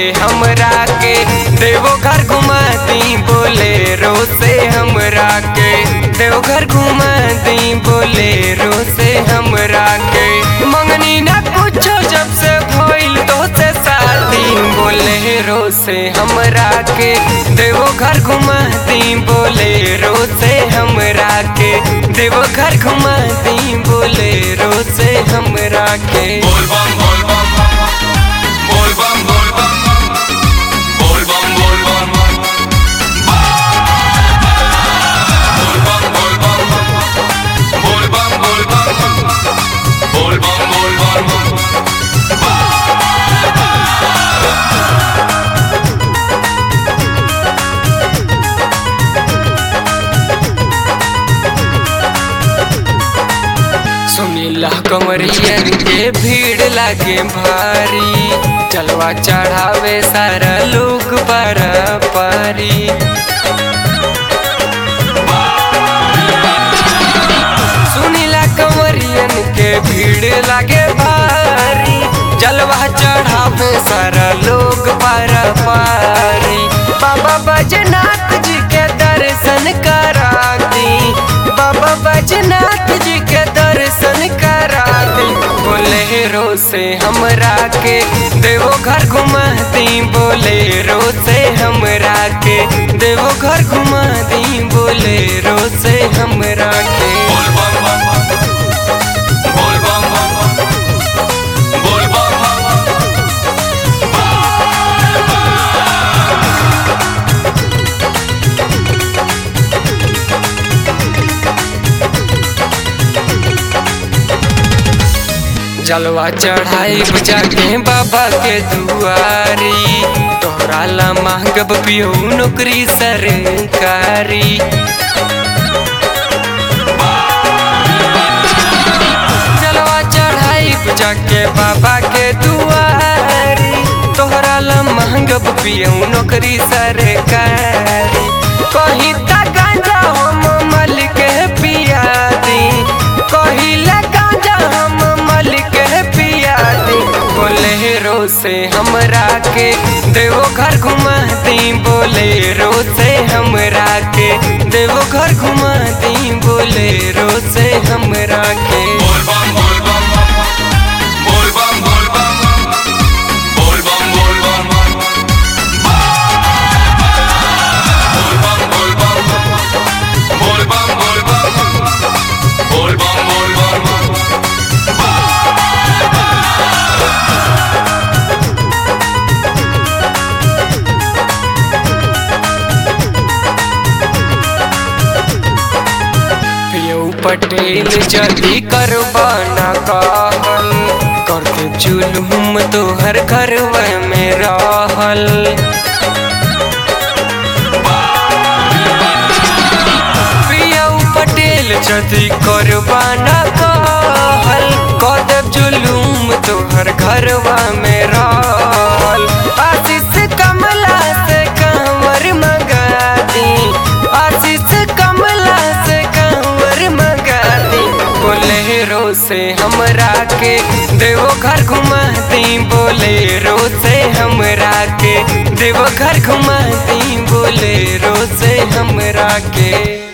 हमरा के देवघर घुमाती बोलेरो से हमरा के देवघर घुमाती बोलेरो से हमरा के मंगनी ना कुछो जब से भइल तो से शादी बोलेरो से हमरा के देवघर घुमाती बोलेरो से हमरा के देवघर घुमाती बोलेरो से हमरा के बोल बम बोल बम बोल बम बोल बम बोल बम बोल बम बोल बम बोल बम बोल बम बोल बम बोल बम बोल बम सुनीला कमरियन के भीड़ लागे भारी चलवा चढ़ावे सारा लोग पर पारी सुनीला कमरियन के भीड़ लागे भारी जलवा चढ़ावे सारा लोग पर पारी बाबा बजनाथ जी के दर्शन कराती बाबा बजनाथ जी के दर्शन कराती बोलेरो से हमरा के देवघर घुमाती बोलेरो से हमरा के देवघर घुमाती बोलेरो से हमरा के बोल बम बोल बम बोल बम जलवा चढ़ाई बुझा के बाबा के दुआरी तोहरा ला मांगब पियो नौकरी सरकारी जलवा चढ़ाई बुझा के बाबा के दुआरी तोहरा ला मांगब पियो नौकरी सरकारी कहीं तक गांजा हम मल के पिया दी कहिला गांजा हम मल के पिया दी बोलेरो से हमरा के देवघर घुमाती बोलेरो से हमरा के देवघर घुमाती बोलेरो से हमरा के बोल बम बोल बम बोल बम बोल बम बोल बम बोल बम बोल बम बोल बम बोल बम बोल बम बोल बम बोल बम बोल बम पियो पटेल जल्दी करवाना कहल करके जुलूम तोहर घरवा में रहल पियो पटेल जल्दी करवाना कहल कदब जुलूम तोहर घरवा में रहल आशीष कमला से कंवर मंगा दी आशीष कमला से कंवर मंगा दी बोलेरो से हमरा के देवघर घुमाती बोलेरो से हमरा के देवघर घुमाती बोलेरो से हमरा के